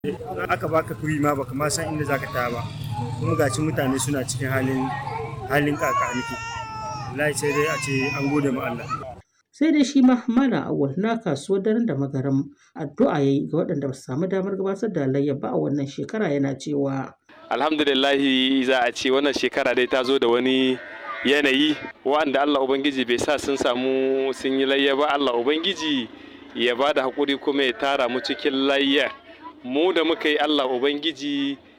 aka baka kuri ma baka ma san inda zaka taya ba kuma gashi mutane suna cikin halin halin kakaniki wallahi sai dai a ce an gode ma Allah sai dai shi ma malam awal na kasuwar daren da magaram addu'a yayi ga waɗanda ba su samu damar gabatar da layya ba a wannan shekara yana cewa alhamdulillahi za a ce wannan shekara dai ta zo da wani yanayi wanda Allah Ubangiji bai sa sun samu sun yi layya ba Allah Ubangiji ya ba da haƙuri kuma ya tara mu cikin layya mu da muka yi Allah Ubangiji